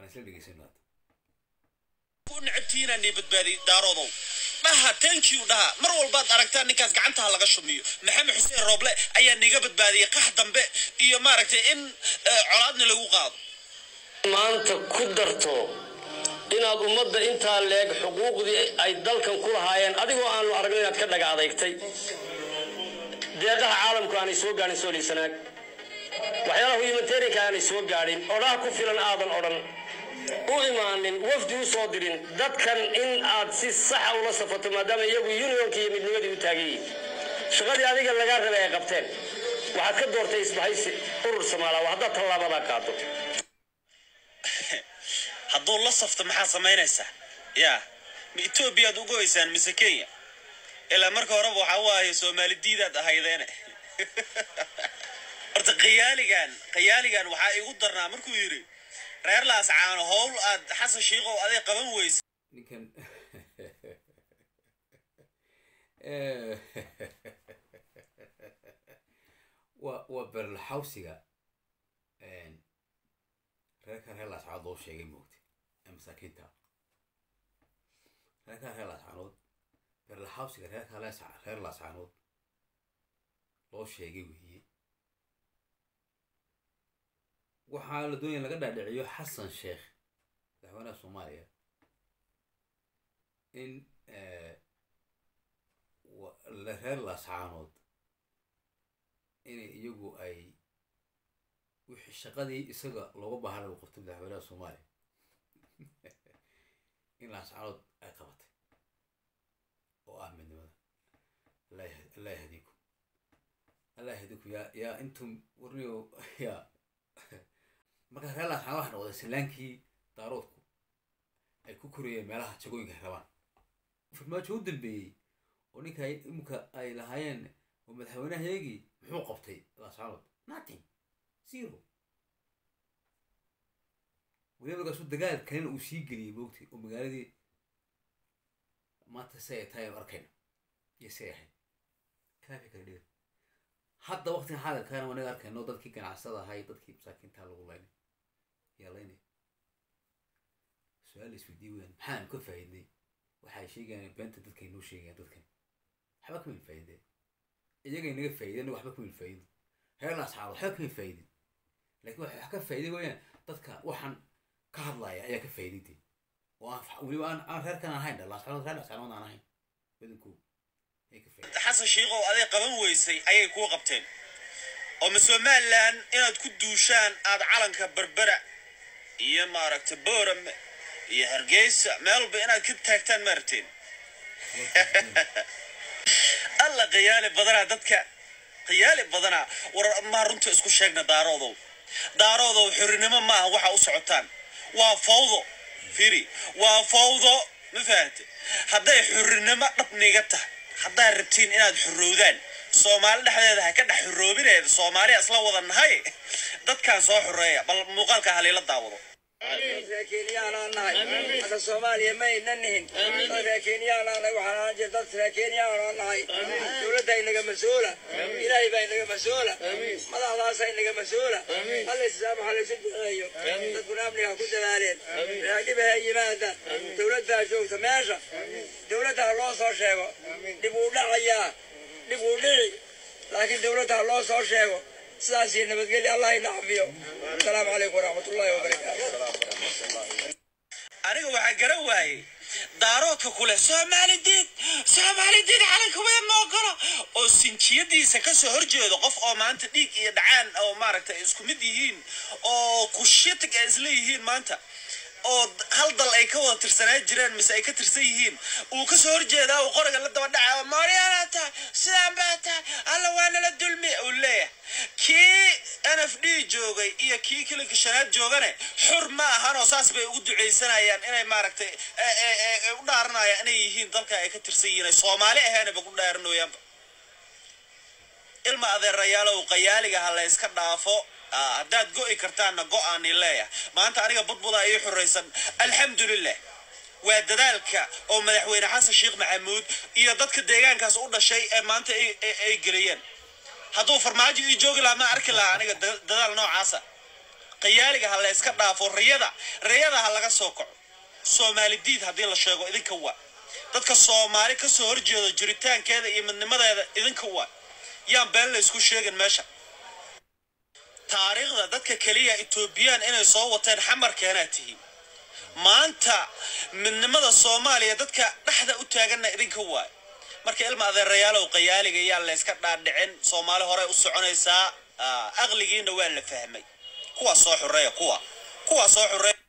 isla dhegeysano hadda ku necabtiinaanay badbaadiyey daaroodow dhaha thank you dhaha mar walbaad aragtaan ninkaas gacantaha laga shumiyo maxamed xuseen rooble ayaa niga badbaadiyey qax dambe iyo maaragtay in eh, colaadna lagu qaado maanta ku darto inaad ummadda intaa leeg xuquuqdii ay dalkan ku lahaayeen adigoo aanu aragno inaad ka dhaga adeygtay deeqaha caalamku aanay soo gaadhin sooliisanaag waxyaalaha humanitarianka aanay soo gaadhin odhaha ku filan aadan odhan u imaanin wafdi u soo dirin dadkan in aad si saxa ula safato maadaama iyagu unionka iyo midnimadii u taagan yihiin shaqadii adiga lagaa rabay ay qabteen waxaad ka doortay isbahaysi urur samaala waa haddaad tallaabadaa qaado hadduu la safto maxaa samaynaysaa ya ma etoobiyaad u goysaan mise kenya ilaa marka horeba waxaa waaye soomaali diidaad ahaydeene horta khiyaaligan khiyaaligan waxaa igu darnaa markuu yidhi reer laascaano howl aad xasan shiikow aday qaban weysa ninkan waa waa berlaxawsiga reerkan reer laascaanood loo sheegay moogta ee masaakiinta reerkan reer laascaanood berlaxawsiga reerkan lees- reer laascaanood loo sheegay weeye waxaa la doonaya in laga dhaadhiciyo xasan sheekh madaxweynaha soomaaliya in eh, wa- la- reer laascaanood inay iyagu ay wixii shaqadii isaga looga baahan lagu qabtay madaxweynaha soomaaliya in laascaanood ay qabatay oo ah midnimada allah yah- allah yahdiikum allah yahdiikum yaa yaa intum warniyo yaa markaa reer laascaanood waxay noqday salaankii daaroodku ay ku korayeen meelaha jagooyinka ay rabaan farmaajo u dambeeyey oo ninka ay- imika ay lahaayeen oo madaxweynahaygii muxuu qabtay laascaanood nothing zero weliba markaasuu dagaal kalena uu sii geliyey moogtay oo magaaladii maanta si ay tahay aynu arkayna iyo si ay ahayd kaafi kala dhiga hadda waqtigan xaadirkaana waa naga arkayno dadkii ganacsada ahay dadkii masaakiinta lagu laynay yaa laynay su-aal isweydiin weyn maxaanu ka faa'iidnay waxay sheegayaan beenta dadkay noo sheegayaan dadkan waxba kama faa'iideen iyagay naga faa'iideen waxba kama faa'iidin reer laascaanood waxba kama faa'iidin laakiin waxa wax ka faa'iiday weeyaan dadka waxaan ka hadlaya ayaa ka faa'iidaytay oo aan weliba aan aan reerkan ahayn dha laascaanood reer laascaanood aan ahayn badankooda ayay ka faa'iiday xasan shiikow aday qaban weysay ayay kuu qabteen oo ma somalilan inaad ku duushaan aad calanka berbera iyo maaragtay boorame iyo hargeysa meel walba inaad ka taagtaan ma rabteen alla khiyaali badanaa dadka khiyaali badanaa war maa runta isku sheegna daaroodow daaroodow xorinimo maaha waxa u socotaan waa fawdo firi waa fawdo ma fahante hadday xorinimo dhabniga tahay haddaad rabtiin inaad xorowdaan soomaali dhexdeeda ha ka dhex xoroobineeda soomaaliya isla wada nahay dadkan soo xoreeya bal muuqaalka haliila daawado reerkeenyaanaan nahay hadda soomaaliya ma aynan nihin dad reerkeenyaanaan nahay waxaan ahaan jira dad reerkeenyaanaan nahay dowladda inaga mas-uula ilaahay baa inaga mas-uula madaxdaasa inaga mas-uula halla islaam ha laysu duceeyo dadkuna amniga ha ku dadaaleen raadhiba ha yimaada dowladdaa joogta meesha dowladda ha loo soo sheego dhib uu dhacayaa dhib uu dhici laakiin dowladda ha loo soo sheego sidaas iyo nabadgelya allah ina cafiyo asalaamu calaykum waraxmatullahi wabarakaatu aniga waxaa garan waayey daaroodka kule soomaali diid soomaali diid calanka weyn ma ogolo oo sinjiyadiisa kasoo horjeedo qof oo maanta dhiig iyo dhacaan oo maaragtay ay isku mid yihiin oo kushitig ay isla yihiin maanta oo d- hal dal ay ka wada tirsanaa jireen mise ay ka tirsan yihiin uu kasoo horjeedaa uu qoriga la daba dhacaa maaryaana tahay sidaan baa tahay alla waa nala dulmi uu leeyahay kii n f d joogay iyo kii kilinka shanaad joogane xur ma ahanoo saas bay ugu ducaysanayaan inay maaragtay e- e- e- e- u dhaaranayaan inay yihiin dalka ay ka tirsan yihiin ay soomaali ahaanba ku dhaaranoyaanba ilma adeerayaalow qayaaliga ha la yska dhaafo Ah, haddaad go'i kartaanna go'aani leeyahay maanta aniga budbuda ii xuraysan alxamdulilah waa dadaalka oo madaxweyne xasan sheekh maxamuud iyo dadka deegaankaas u dhashay ee maanta ay- ay ay geliyeen hadduu farmaajo ii joogi lahaa ma arki lahaa aniga da- dadaal noocaasa qayaaliga ha la iska dhaafo riyada riyada ha laga soo kaco soomaali diid haddii la sheego idinka waa dadka soomaali kasoo horjeedo jiritaankeeda iyo midnimadeeda idinka waa yaan been la isku sheegin meesha taariikhda dadka keliya etoobiyaan inay soo wateen xamarkeenaa tihiin maanta midnimada soomaaliya dadka dhexda u taaganna idinka waay marka ilma adeerayaalow qayaaliga yaa la yska dhaadhicin soomaali horey u soconaysaa aqligiina waa la fahmay kuwaa soo xureeya kuwa kuwaa soo xureeya